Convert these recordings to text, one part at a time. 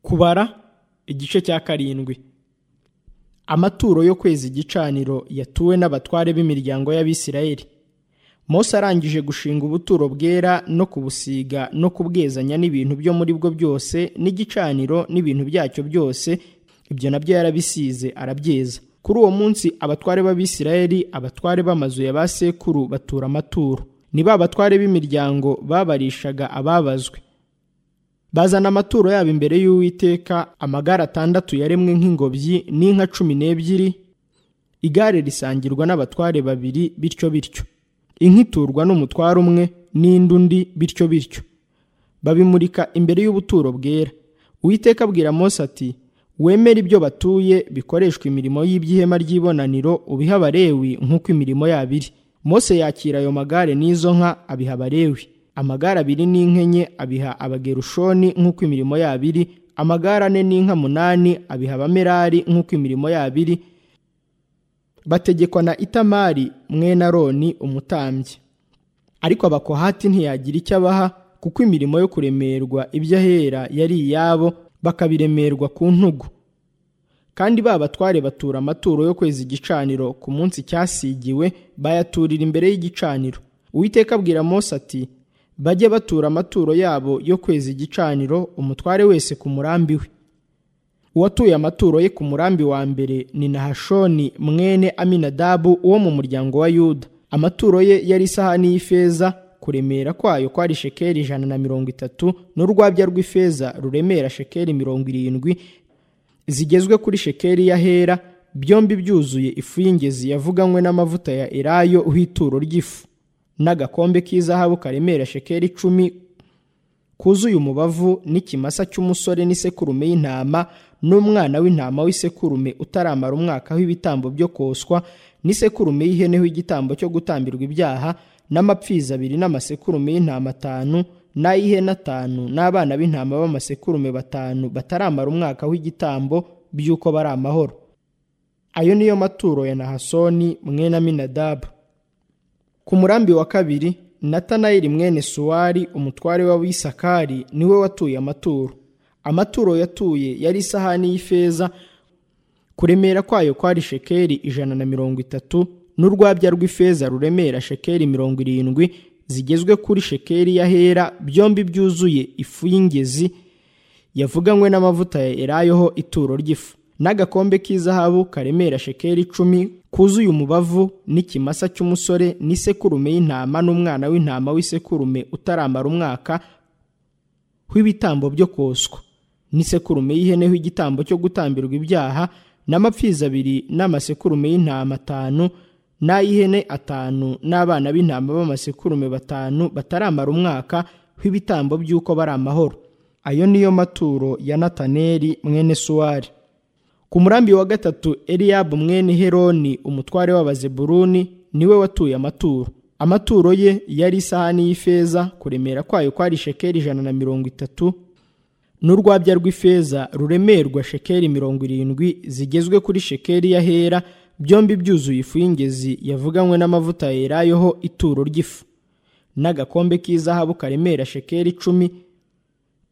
kubara igice cya karindwi amaturo yo kweza igicaniro yatuwe n'abatware b'imiryango y'abisirayeli Mose arangije gushinga ubuturo bwera no kubusiga no kubwezanya n'ibintu byo muri bwo byose n'igicaniro n'ibintu byacyo byose ibyo nabyo yarabisize arabyeza kuri uwo munsi abatware b'abisirayeli abatware b'amazu ya ba sekuru batura amaturo ni ba batware b'imiryango babarishaga ababazwe bazana amaturo yabo imbere y'uwiteka amagare atandatu yaremwe nk'ingobyi n'inka cumi n'ebyiri igare risangirwa n'abatware babiri bityo bityo inka iturwa n'umutware umwe n'indi undi bityo bityo babimurika imbere y'ubuturo bwera uwiteka abwira Mose ati wemere ibyo batuye bikoreshwa imirimo y'iby'ihema ry'ibonaniro ubiha abarewi nk'uko imirimo yabo iri Mose yakira ayo magare n'izo nka abiha abarewi amagare abiri n'inka enye abiha abagerushoni nk'uko imirimo yabo iri amagare ane n'inka munani abiha abamerari nk'uko imirimo yabo iri bategekwa na itamari mwene aroni umutambyi ariko abakohati ntiyagira icyo abaha kuko imirimo yo kuremerwa ibyo ahera yari iyabo bakabiremerwa ku ntugu kandi ba batware batura amaturo yo kweza igicaniro ku munsi cyasigiwe bayaturira imbere y'igicaniro uwiteka abwira Mose ati bajye batura amaturo yabo yo kweza igicaniro umutware wese ku murambi we uwatuye amaturo ye ku murambi wa mbere ni nahashoni mwene aminadabu uwo mu muryango wa yuda amaturo ye yari isahani y'ifeza kuremera kwayo kwari shekeri ijana na mirongo itatu n'urwabya rw'ifeza ruremera shekeri mirongo irindwi zigezwe kuri shekeri y'ahera byombi byuzuye ifu y'ingezi yavuganywe n'amavuta ya elayo h'ituro ry'ifu n'agakombe k'izahabu karemera shekeri icumi kuzuye umubavu n'ikimasa cy'umusore n'isekurume y'intama n'umwana w'intama w'isekurume utaramara umwaka w'ibitambo byo koswa n'isekurume y'ihene w'igitambo cyo gutambirwa ibyaha n'amapfizi abiri n'amasekurume y'intama atanu n'ay'ihene atanu n'abana b'intama b'amasekurume batanu bataramara umwaka w'igitambo by'uko bari amahoro ayo niyo maturo ya nahasoni mwene aminadabu ku murambi wa kabiri natanayeli mwene suwari umutware w'abisakari niwe watuye amaturo amaturo yatuye yari isahani y'ifeza kuremera kwayo kwari shekeri ijana na mirongo itatu n'urwabya rw'ifeza ruremera shekeri mirongo irindwi zigezwe kuri shekeri y'ahera byombi byuzuye ifu y'ingezi yavuganywe n'amavuta ya erayoho ituro ry'ifu n'agakombe k'izahabu karemera shekeri icumi kuzuye umubavu n'ikimasa cy'umusore n'isekurume y'intama n'umwana w'intama w'isekurume utaramara umwaka w'ibitambo byo koswa n'isekurume y'ihene w'igitambo cyo gutambirwa ibyaha n'amapfizi abiri n'amasekurume y'intama atanu n'ay'ihene atanu n'abana b'intama b'amasekurume batanu bataramara umwaka w'ibitambo by'uko bari amahoro ayo niyo maturo ya nataneri mwene suwari ku murambi wa gatatu eliyabu mwene heroni umutware w'abazeburuni niwe watuye amaturo amaturo ye yari isahani y'ifeza kuremera kwayo kwari shekeri ijana na mirongo itatu n'urwabya rw'ifeza ruremerwa shekeri mirongo irindwi zigezwe kuri shekeri y'ahera byombi byuzuye ifu y'ingezi yavuganywe n'amavuta yerayoho ituro ry'ifu n'agakombe k'izahabu karemera shekeri icumi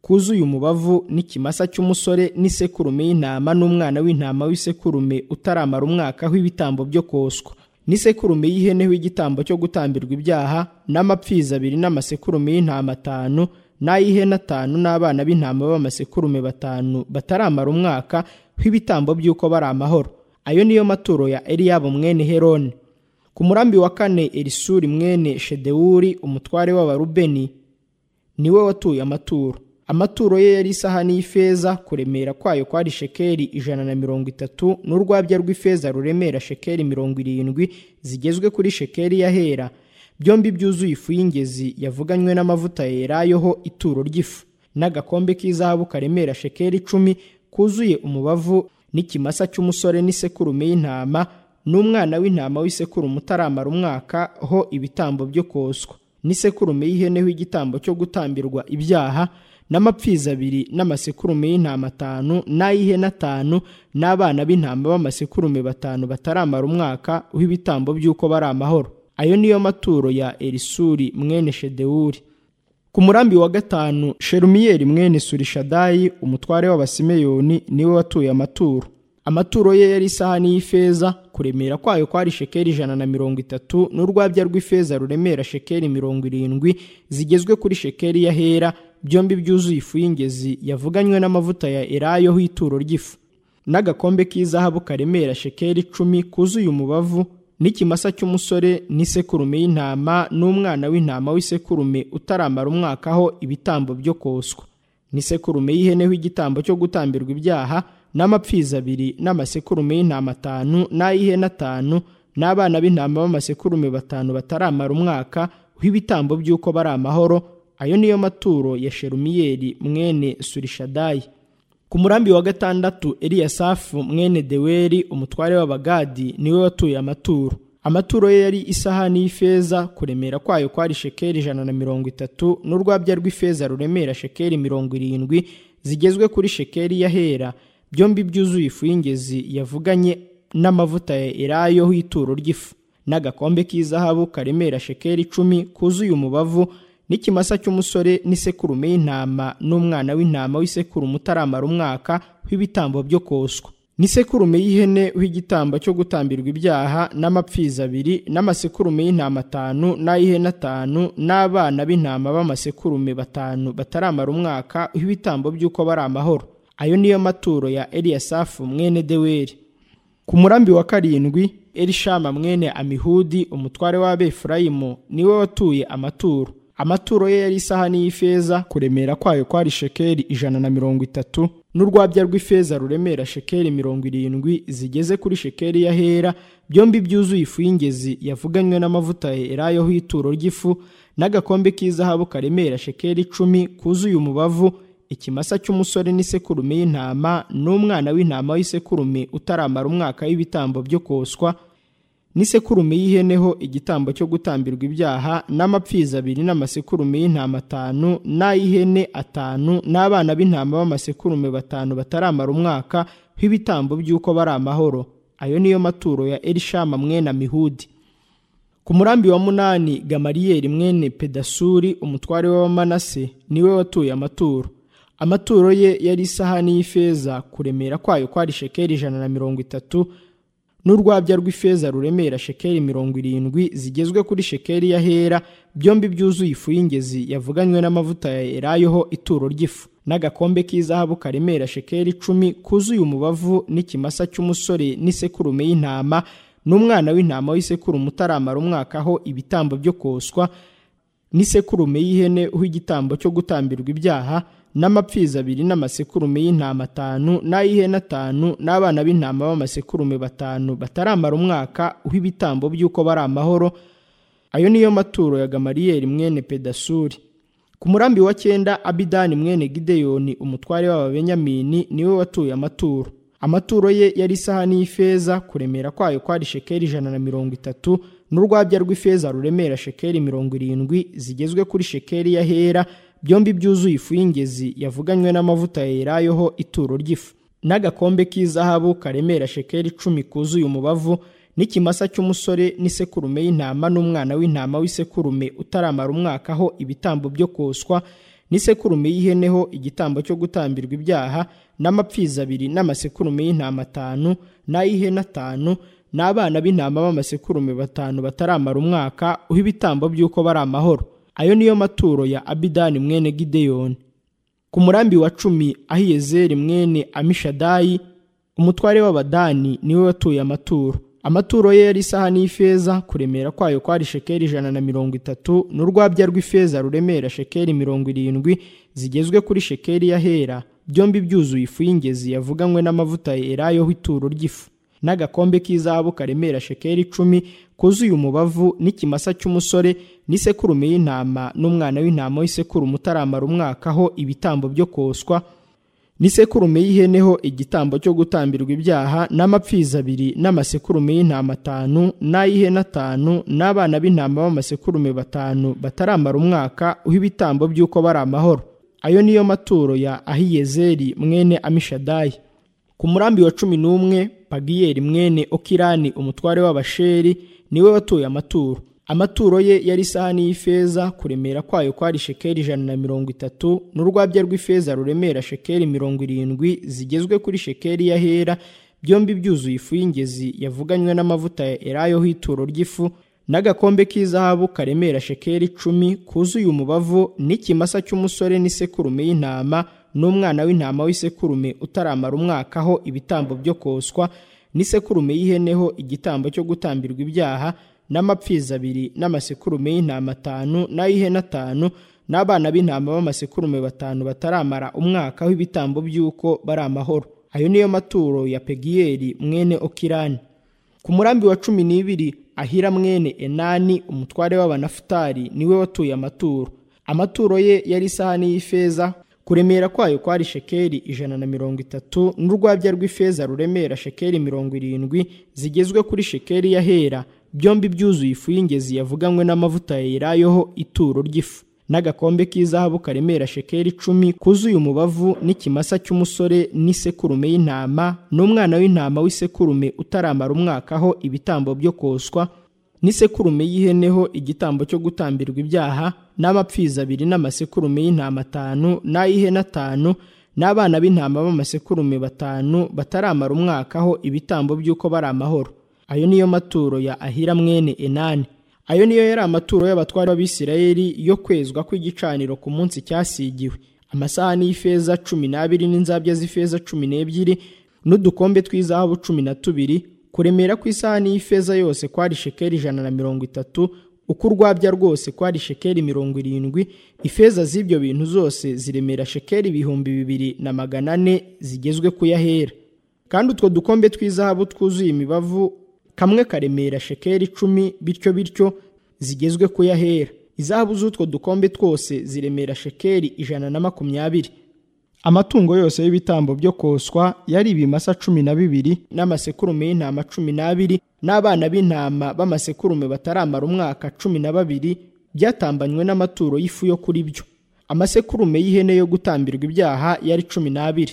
kuzuye umubavu n'ikimasa cy'umusore n'isekurume y'intama n'umwana w'intama w'isekurume utaramara umwaka w'ibitambo byo koswa n'isekurume y'ihene w'igitambo cyo gutambirwa ibyaha n'amapfizi abiri n'amasekurume y'intama atanu n'ay'ihene atanu n'abana b'intama b'amasekurume batanu bataramara umwaka w'ibitambo by'uko bari amahoro ayo niyo maturo ya eliyabo mwene heroni ku murambi wa kane erisuri mwene shedewuri umutware w'abarubeni niwe watuye amaturo amaturo ye yari isahani y'ifeza kuremera kwayo kwari shekeri ijana na mirongo itatu n'urwabya rw'ifeza ruremera shekeri mirongo irindwi zigezwe kuri shekeri y'ahera byombi byuzuye ifu y'ingezi yavuganywe n'amavuta yerayoho ituro ry'ifu n'agakombe k'izahabu karemera shekeri icumi kuzuye umubavu n'ikimasa cy'umusore n'isekurume y'intama n'umwana w'intama w'isekurume utaramara umwaka ho ibitambo byo koswa n'isekurume y'ihene w'igitambo cyo gutambirwa ibyaha n'amapfizi abiri n'amasekurume y'intama atanu n'ay'ihene atanu n'abana b'intama b'amasekurume batanu bataramara umwaka w'ibitambo by'uko bari amahoro ayo niyo maturo ya erisuri mwene shedewuri ku murambi wa gatanu sherumiyeli mwene surishadayi umutware w'abasimeyoni niwe watuye amaturo amaturo ye yari isahani y'ifeza kuremera kwayo kwari shekeri ijana na mirongo itatu n'urwabya rw'ifeza ruremera shekeri mirongo irindwi zigezwe kuri shekeri ya hera byombi byuzuye ifu y'ingezi yavuganywe n'amavuta ya elayo h'ituro ry'ifu n'agakombe k'izahabu karemera shekeri icumi kuzuye umubavu n'ikimasa cy'umusore n'isekurume y'intama n'umwana w'intama w'isekurume utaramara umwaka aho ibitambo byo koswa n'isekurume y'ihene w'igitambo cyo gutambirwa ibyaha n'amapfizi abiri n'amasekurume y'intama atanu n'ay'ihene atanu n'abana b'intama b'amasekurume batanu bataramara umwaka w'ibitambo by'uko bari amahoro ayo niyo maturo ya sherumiyeli mwene surishadayi ku murambi wa gatandatu eliyasafu mwene deweri umutware w'abagadi niwe watuye amaturo amaturo ye yari isahani y'ifeza kuremera kwayo kwari shekeri ijana na mirongo itatu n'urwabya rw'ifeza ruremera shekeri mirongo irindwi zigezwe kuri shekeri ya hera byombi byuzuye ifu y'ingezi yavuganye n'amavuta ya elayo h'ituro ry'ifu n'agakombe k'izahabu karemera shekeri icumi kuzuye umubavu n'ikimasa cy'umusore n'isekurume y'intama n'umwana w'intama w'isekurume utaramara umwaka w'ibitambo byo koswa n'isekurume y'ihene w'igitambo cyo gutambirwa ibyaha n'amapfizi abiri n'amasekurume y'intama atanu n'ay'ihene atanu n'abana b'intama b'amasekurume batanu bataramara umwaka w'ibitambo by'uko bari amahoro ayo niyo maturo ya eliyasafu mwene deweri ku murambi wa karindwi elishama mwene amihudi umutware w'abefurayimu niwe watuye amaturo amaturo ye yari isahani y'ifeza kuremera kwayo kwari shekeri ijana na mirongo itatu n'urwabya rw'ifeza ruremera shekeri mirongo irindwi zigeze kuri shekeri ya hera byombi byuzuye ifu y'ingezi yavuganywe n'amavuta ya elayo h'ituro ry'ifu n'agakombe k'izahabu karemera shekeri icumi kuzuye umubavu ikimasa cy'umusore n'isekurume y'intama n'umwana w'intama w'isekurume utaramara umwaka w'ibitambo byo koswa n'isekurume y'iheneho igitambo cyo gutambirwa ibyaha n'amapfizi abiri n'amasekurume y'intama atanu n'ay'ihene atanu n'abana b'intama b'amasekurume batanu bataramara umwaka w'ibitambo by'uko bari amahoro ayo niyo maturo ya elishama mwene mihudi ku murambi wa munani gamariyeri mwene pedasuri umutware w'abamanase niwe watuye amaturo amaturo ye yari isahani y'ifeza kuremera kwayo kwari shekeri ijana na mirongo itatu n'urwabya rw'ifeza ruremera shekeri mirongo irindwi zigezwe kuri shekeri ya hera byombi byuzuye ifu y'ingezi yavuganywe n'amavuta ya elayoho ituro ry'ifu n'agakombe k'izahabu karemera shekeri icumi kuzuye umubavu n'ikimasa cy'umusore n'isekurume y'intama n'umwana w'intama w'isekurume utaramara umwaka aho ibitambo byo koswa n'isekurume y'ihene w'igitambo cyo gutambirwa ibyaha n'amapfizi abiri n'amasekurume y'intama atanu n'ay'ihene atanu n'abana b'intama b'amasekurume batanu bataramara umwaka w'ibitambo by'uko bari amahoro ayo niyo maturo ya gamariyeri mwene pedasuri ku murambi wa cyenda abidani mwene gideyoni umutware w'ababenyamini niwe watuye amaturo amaturo ye yari isahani y'ifeza kuremera kwayo kwari shekeri ijana na mirongo itatu n'urwabya rw'ifeza ruremera shekeri mirongo irindwi zigezwe kuri shekeri ya hera byombi byuzuye ifu y'ingezi yavuganywe n'amavuta ya elayoho ituro ry'ifu n'agakombe k'izahabu karemera shekeri icumi kuzuye umubavu n'ikimasa cy'umusore n'isekurume y'intama n'umwana w'intama w'isekurume utaramara umwaka aho ibitambo byo koswa n'isekurume y'iheneho igitambo cyo gutambirwa ibyaha n'amapfizi abiri n'amasekurume y'intama atanu n'ay'ihene atanu n'abana b'intama b'amasekurume batanu bataramara umwaka w'ibitambo by'uko bari amahoro ayo niyo maturo ya abidani mwene gideyoni ku murambi wa cumi ahiyezeri mwene amishadayi umutware w'abadani niwe watuye amaturo amaturo ye yari isahani y'ifeza kuremera kwayo kwari shekeri ijana na mirongo itatu n'urwabya rw'ifeza ruremera shekeri mirongo irindwi zigezwe kuri shekeri ya hera byombi byuzuye ifu y'ingezi yavuganywe n'amavuta ya elayo h'ituro ry'ifu n'agakombe k'izahabu karemera shekeri icumi kuzuye umubavu n'ikimasa cy'umusore n'isekurume y'intama n'umwana w'intama w'isekurume utaramara umwaka aho ibitambo byo koswa n'isekurume y'iheneho igitambo cyo gutambirwa ibyaha n'amapfizi abiri n'amasekurume y'intama atanu n'ay'ihene atanu n'abana b'intama b'amasekurume batanu bataramara umwaka w'ibitambo by'uko bari amahoro ayo niyo maturo ya ahiyezeri mwene amishadayi ku murambi wa cumi n'umwe pagiyeri mwene okirani umutware w'abasheri niwe watuye amaturo amaturo ye yari isahani y'ifeza kuremera kwayo kwari shekeli ijana na mirongo itatu n'urwabya rw'ifeza ruremera shekeli mirongo irindwi zigezwe kuri shekeli y'ahera byombi byuzuye ifu y'ingezi yavuganywe n'amavuta ya erayoho ituro ry'ifu n'agakombe k'izahabu karemera shekeli icumi kuzuye umubavu n'ikimasa cy'umusore n'isekurume y'intama n'umwana w'intama w'isekurume utaramara umwaka ho ibitambo byo koswa n'isekurume y'iheneho igitambo cyo gutambirwa ibyaha n'amapfizi abiri n'amasekurume y'intama atanu n'ay'ihene atanu n'abana b'intama b'amasekurume batanu bataramara umwaka w'ibitambo by'uko bari amahoro ayo niyo maturo ya pegiyeri mwene okirani ku murambi wa cumi n'ibiri ahira mwene enani umutware w'abanafutari niwe watuye amaturo amaturo ye yari isahani y'ifeza kuremera kwayo kwari shekeli ijana na mirongo itatu n'urwabya rw'ifeza ruremera shekeli mirongo irindwi zigezwe kuri shekeli yahera byombi byuzuye ifu y'ingezi yavuganywe n'amavuta yayirayoho ituro ry'ifu n'agakombe k'izahabu karemera shekeli icumi kuzuye umubavu n'ikimasa cy'umusore n'isekurume y'intama n'umwana w'intama w'isekurume utaramara umwaka ho ibitambo byo koswa n'isekurume y'iheneho igitambo cyo gutambirwa ibyaha n'amapfizi abiri n'amasekurume y'intama atanu n'ay'ihene atanu n'abana b'intama b'amasekurume batanu bataramara umwaka ho ibitambo by'uko bari amahoro ayo niyo maturo ya ahira mwene enani ayo niyo yari amaturo y'abatware b'abisirayeli yo kwezwa kw'igicaniro ku munsi cyasigiwe amasahani y'ifeza cumi n'abiri n'inzabya z'ifeza cumi n'ebyiri n'udukombe tw'izahabu cumi na tubiri kuremera kw'isahani y'ifeza yose kwari shekeli ijana na mirongo itatu uko urwabya rwose kwari shekeli mirongo irindwi ifeza z'ibyo bintu zose ziremera shekeli ibihumbi bibiri na magana ane zigezwe kuyahera kandi utwo dukombe tw'izahabu twuzuye imibavu kamwe karemera shekeli icumi bityo bityo zigezwe kuyahera izahabu z'utwo dukombe twose ziremera shekeli ijana na makumyabiri amatungo yose y'ibitambo byo koswa yari ibimasa cumi na bibiri n'amasekurume y'intama cumi n'abiri n'abana b'intama b'amasekurume bataramara umwaka cumi na babiri byatambanywe n'amaturo y'ifu yo kuri byo amasekurume y'ihene yo gutambirwa ibyaha yari cumi n'abiri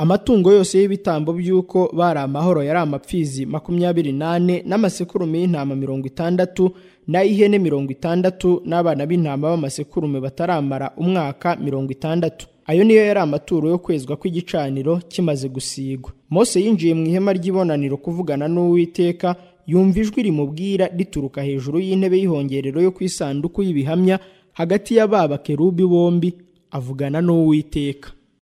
amatungo yose y'ibitambo by'uko bari amahoro yari amapfizi makumyabiri n'ane n'amasekurume y'intama mirongo itandatu n'ay'ihene mirongo itandatu n'abana b'intama b'amasekurume bataramara umwaka mirongo itandatu ayo niyo yari amaturo yo kwezwa kw'igicaniro kimaze gusigwa mose yinjiye mu ihema ry'ibonaniro kuvugana n'uwiteka yumva ijwi rimubwira rituruka hejuru y'intebe y'ihongerero yo ku isanduku y'ibihamya hagati ya ba bakerubi bombi avugana n'uwiteka